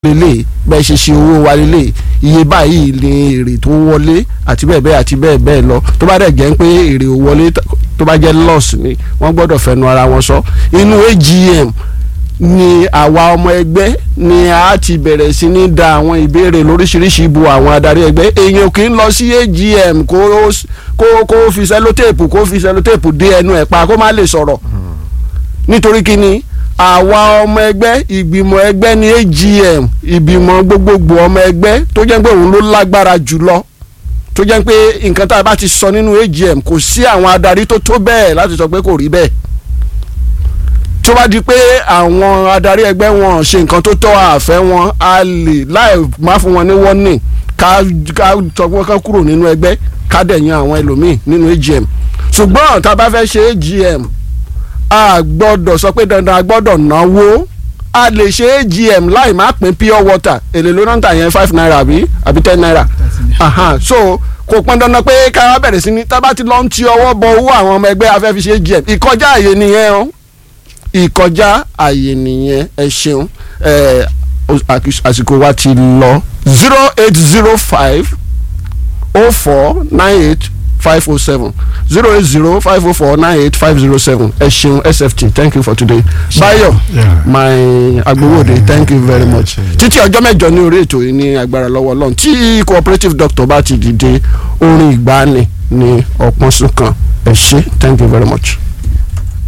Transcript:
lélẹ̀ bẹ́ẹ̀ ṣe ṣe owó wa lélẹ̀ iye báyìí ni èrè tó wọlé àti bẹ́ẹ̀ bẹ́ẹ̀ àti bẹ́ẹ̀ bẹ́ẹ̀ lọ tó bá dẹ̀ jẹ́ pé èrè ò wọlé tó bá jẹ́ loss ni wọ́n gbọ́dọ̀ fẹnu ara wọn sọ inú AGM ni àwa ọmọ ẹgbẹ́ ni a ti bẹ̀rẹ̀ sí ní da àwọn ìbéèrè lóríṣiríṣi ibo àwọn adarí ẹgbẹ́ èèyàn kì í lọ sí AGM kó kó kó fi sẹlótéèpù kó fi sẹlótéèpù dé ẹnu ẹ̀ pa kó má lè sọ̀rọ̀ nítorí kí ni àwa ọmọ ẹgbẹ́ ìgbìmọ̀ ẹgbẹ́ ní AGM ìgbìmọ̀ gbogbogbò ọmọ ẹgbẹ́ tó jẹ́ pé òun ló lágbára jùlọ tó jẹ́ pé nǹkan tá a bá ti sọ nínú AGM kò sí àwọn adarí tó tó bẹ́ẹ̀ láti sọ pé kò rí bẹ́ẹ̀ tó bá di pé àwọn adarí ẹgbẹ́ wọn ṣe nǹkan tó tọ́ àfẹ́ wọn a lè láì má fún wọn ní warning ká ká tọgbọ́n ká kúrò nínú ẹgbẹ́ ká dẹ̀ yan àwọn ẹlòmíì nínú AGM ṣùgbọ́n tá a bá fẹ́ ṣe AGM a gbọ́dọ̀ sọ pé dandan a gbọ́dọ̀ náwó a lè ṣe AGM láì má pín pure water èlé ló náà tà yẹn five naira àbí àbí ten naira aha so kò pọn dandan pé ká bẹ̀rẹ̀ sí ní tá a bá ti lọ ń ti ọwọ́ bọ owó àwọn ọmọ ẹgbẹ́ afẹ́ fi ṣe AGM ìkọjá àyè nìyẹn o ìkọjá àyè nìyẹn ẹ ṣeun ẹ àsìkò wa ti lọ zero eight zero five oh four nine eight five oh seven zero eight zero five oh four nine eight five zero seven ẹ ṣeun sft thank you for today bayo Yeah. my agbowode Yeah. thank you very much Yeah. títí ọjọ́ mẹ́jọ ní orí ètò yìí ní agbára lọ́wọ́ ọlọ́run tí cooperative doctor bá ti dìde orin ìgbàanì ní ọ̀pọ̀n sún kan ẹ ṣe thank you very much.